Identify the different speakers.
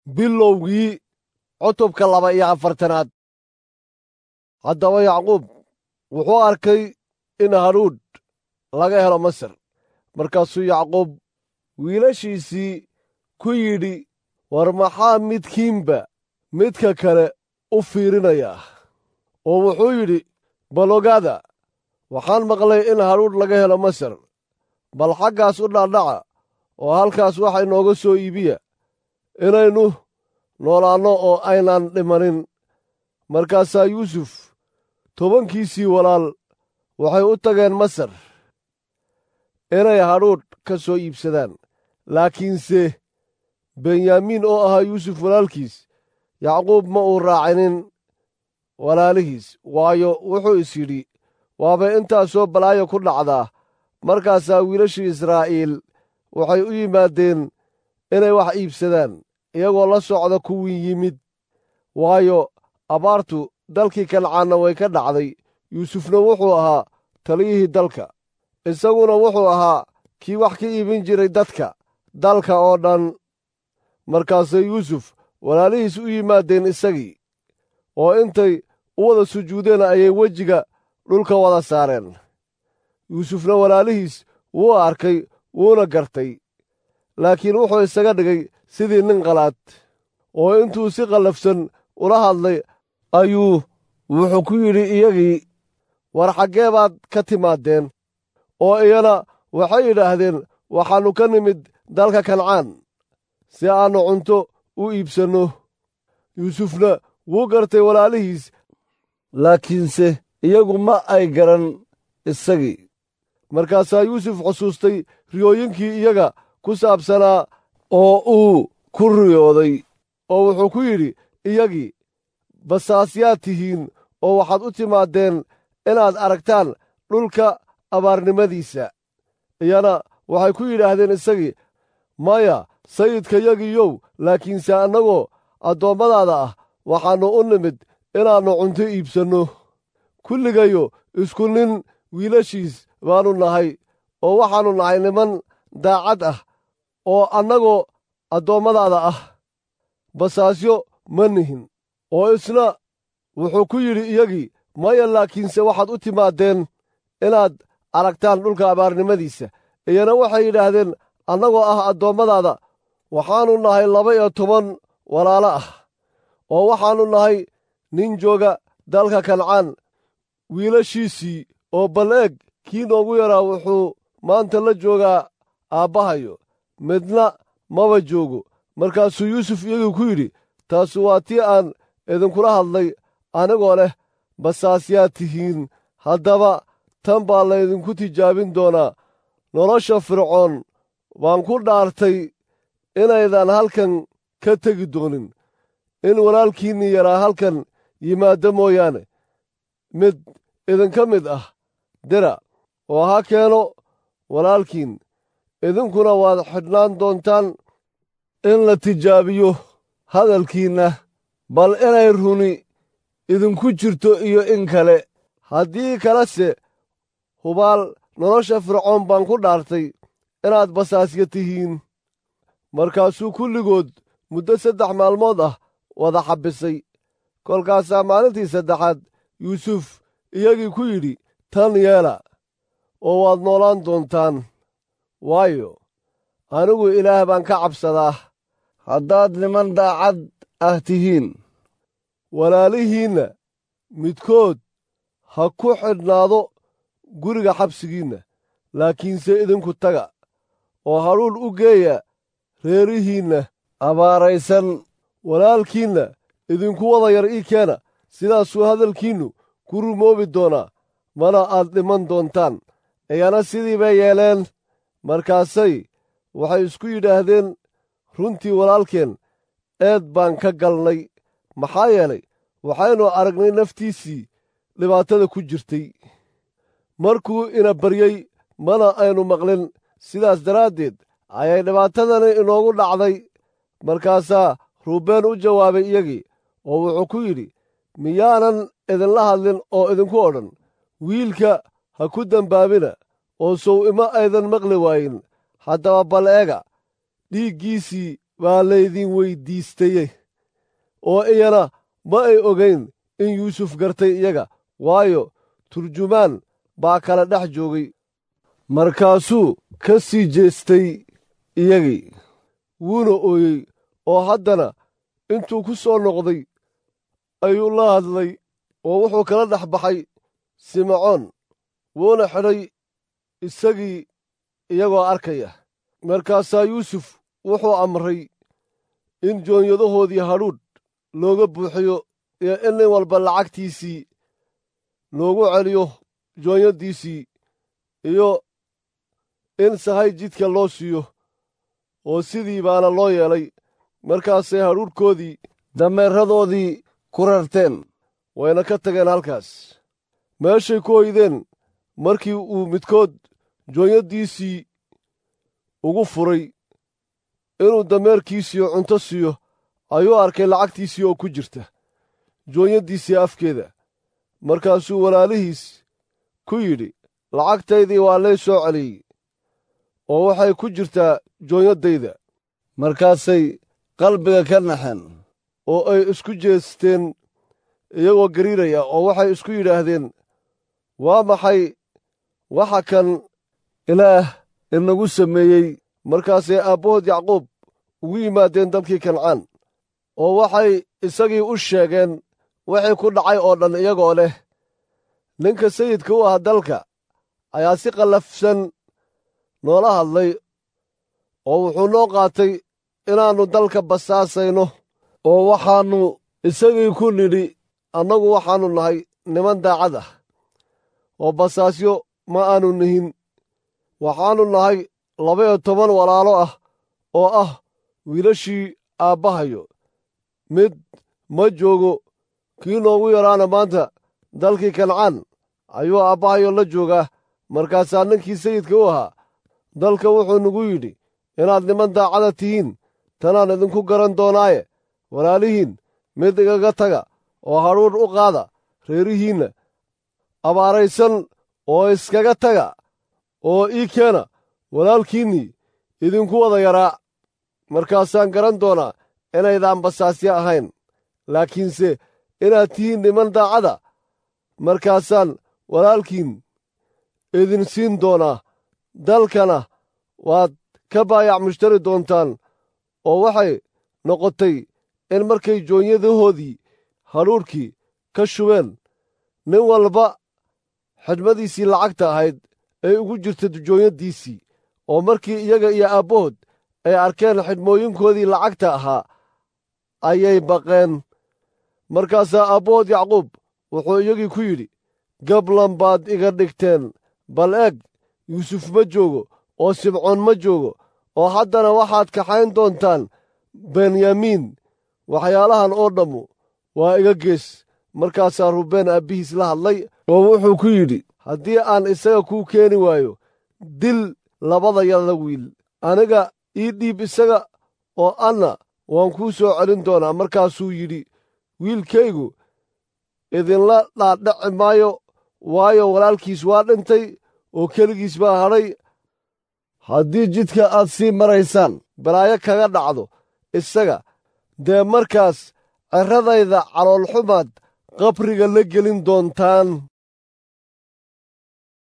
Speaker 1: bilowgii cutubka laba iyo afartanaad haddaba yacquub wuxuu arkay in hadhuudh laga helo masar markaasuu yacquub wiilashiisii ku yidhi war maxaa midkiinba midka kale u fiirinayaa oo wuxuu yidhi bal ogaada waxaan maqlay in hadhuudh laga helo masar bal xaggaas u dhaadhaca oo halkaas waxa inooga soo iibiya inaynu noolaanno oo aynaan dhimanin markaasaa yuusuf tobankiisii walaal waxay u tageen masar inay hadhuudh ka soo iibsadaan laakiinse benyaamiin oo ahaa yuusuf walaalkiis yacquub ma uu raacinin walaalihiis waayo wuxuu is yidhi waabay intaasoo balaayo ku dhacdaa markaasaa wiilashii israa'iil waxay u yimaadeen inay wax iibsadaan iyagoo la socda kuwii yimid waayo abaartu dalkii kancaanna way ka dhacday yuusufna wuxuu ahaa taliyihii dalka isaguna wuxuu ahaa kii wax ka iibin jiray dadka dalka oo dhan markaasay yuusuf walaalihiis u yimaadeen isagii oo intay u wada sujuudeen ayay wejiga dhulka wada saareen yuusufna walaalihiis wuu arkay wuuna gartay laakiin wuxuu isaga dhigay sidii nin qalaad oo intuu si qallafsan ula hadlay ayuu wuxuu ku yidhi iyagii war xaggee baad ka timaadeen oo iyana waxay yidhaahdeen waxaannu ka nimid dalka kancaan si aannu cunto u iibsanno yuusufna wuu gartay walaalihiis laakiinse iyagu ma ay garan isagii markaasaa yuusuf xusuustay riyooyinkii iyaga ku saabsanaa oo uu ku riyooday oo wuxuu ku yidhi iyagii basaasyaad tihiin oo waxaad u timaadeen inaad aragtaan dhulka abaarnimadiisa iyana waxay ku yidhaahdeen isagii maya sayidkayagiiyow laakiinse annagoo addoommadaada ah waxaannu u nimid inaannu cunto iibsanno kulligayo isku nin wiilashiis baannu nahay oo waxaannu nahay niman daacad ah oo annagoo addoommadaada ah basaasyo ma nihin oo isna wuxuu ku yidhi iyagii maya laakiinse waxaad u timaadeen inaad aragtaan dhulka abaarnimadiisa iyana waxay yidhaahdeen annagoo ah addoommadaada waxaannu nahay laba iyo toban walaalo ah oo waxaannu nahay nin jooga dalka kancaan wiilashiisii oo bal eeg kii noogu yaraa wuxuu maanta la joogaa aabbahayo midna maba joogo markaasuu yuusuf iyagii ku yidhi taasu waa tii aan idinkula hadlay anigoo leh basaasyaad tihiin haddaba tan baa laydinku tijaabin doonaa nolosha fircoon waan ku dhaartay inaydan halkan ka tegi doonin in walaalkiinni yaraa halkan yimaaddo mooyaane mid idinka mid ah dira oo ha keeno walaalkiin idinkuna waad xidhnaan doontaan in la tijaabiyo hadalkiinna bal inay runi idinku jirto iyo in kale haddii kalese hubaal nolosha fircoon baan ku dhaartay inaad basaasya tihiin markaasuu kulligood muddo saddex maalmood ah wada xabbisay kolkaasaa maalintii saddexaad yuusuf iyagii ku yidhi tan yeela oo waad noolaan doontaan waayo anigu ilaah baan ka cabsadaa
Speaker 2: haddaad niman daacad ah tihiin
Speaker 1: walaalihiinna midkood ha ku xidhnaado guriga xabsigiinna laakiinse idinku taga oo hadhuudh u geeya reerihiinna
Speaker 2: abaaraysan
Speaker 1: walaalkiinna idinku wada yar ii keena sidaasuu hadalkiinnu ku rumoobi doonaa mana aad dhiman doontaan iyana sidii bay yeeleen markaasay waxay isku yidhaahdeen runtii walaalkeen eed baan ka galnay maxaa yeelay waxaynu aragnay naftiisii dhibaatada ku jirtay markuu ina baryey mana aynu maqlin sidaas daraaddeed ayay dhibaatadani inoogu dhacday markaasaa ruubeen u jawaabay iyagii oo wuxuu ku yidhi miyaanan idinla hadlin oo idinku odhan wiilka ha ku dembaabina oo sow ima aydan maqli waayin haddaba bal eega dhiiggiisii baa laydin weyddiistaye oo iyana ma ay ogayn in yuusuf gartay iyaga waayo turjumaan baa kala dhex joogay markaasuu ka sii jeestay iyagii wuuna ooyey oo haddana intuu ku soo noqday ayuu la hadlay oo wuxuu kala dhex baxay simacoon wuuna xidhay isagii iyagoo arkaya markaasaa yuusuf wuxuu amray in joonyadahoodii hadhuudh looga buuxiyo iyo in nin walba lacagtiisii loogu celiyo joonyaddiisii iyo in sahay jidka loo siiyo oo sidii baana loo yeelay markaasay hadhuudhkoodii dameeradoodii ku rarteen wayna ka tageen halkaas meeshay ku hoydeen markii uu midkood joonyaddiisii ugu furay inuu dameerkiisiiyo cunto siiyo ayuu arkay lacagtiisii oo ku jirta joonyaddiisii afkeeda markaasuu walaalihiis ku yidhi lacagtaydii waa lay soo celiyey oo waxay ku jirtaa joonyaddayda
Speaker 2: markaasay qalbiga ka naxeen
Speaker 1: oo ay isku jeesteen iyagoo gariiraya oo waxay isku yidhaahdeen waa maxay waxa kan
Speaker 2: ilaah inagu sameeyey
Speaker 1: markaasay aabbahood yacquub ugu yimaadeen dalkii kancaan oo waxay isagii u sheegeen wixii ku dhacay oo dhan iyagoo leh ninka sayidka u ah dalka ayaa si qallafsan noola hadlay oo wuxuu noo qaatay inaannu dalka basaasayno
Speaker 2: oo waxaannu
Speaker 1: isagii ku nidhi annagu waxaannu nahay niman daacad ah oo basaasyo ma aannu nihin waxaannu nahay laba-iyo toban walaalo ah oo ah wiilashii aabbahayo mid ma joogo kii noogu yaraana maanta dalkii kancaan ayuu aabbahayo la joogaa markaasaa ninkii sayidka u ahaa dalka wuxuu nagu yidhi inaad niman daacada tihiin tanaan idinku garan doonaaye walaalihiin mid igaga taga oo hadhuudh u qaada reerihiinna abaaraysan oo iskaga taga oo ii keena walaalkiinnii idinku wada yaraa markaasaan garan doonaa inaydaan basaasyo ahayn laakiinse inaad tihiin niman daacada markaasaan walaalkiin idin siin doonaa dalkana waad ka baayac mushtari doontaan oo waxay noqotay in markay joonyadahoodii hadhuudhkii ka shubeen nin walba xidhmadiisii lacagta ahayd ay ugu jirta joonyaddiisii oo markii iyaga iyo aabbahood ay arkeen xidhmooyinkoodii lacagta ahaa ayay baqeen markaasaa aabbahood yacquub wuxuu iyagii ku yidhi gablan baad iga dhigteen bal eeg yuusuf ma joogo oo sibcoon ma joogo oo haddana waxaad kaxayn doontaan benyamiin waxyaalahan oo dhammu waa iga gees markaasaa rubeen aabbihiis la hadlay
Speaker 2: oo wuxuu ku yidhi
Speaker 1: haddii aan isaga kuu keeni waayo dil labada yada wiil aniga ii dhiib isaga oo anna waan kuu soo celin doonaa markaasuu yidhi wiilkaygu idinla dhaadhaci maayo waayo walaalkiis waa dhintay oo keligiis baa hadhay
Speaker 2: haddii jidka aad sii maraysaan
Speaker 1: balaayo kaga dhacdo isaga dee markaas cirradayda caloolxumaad qabriga la gelin doontaan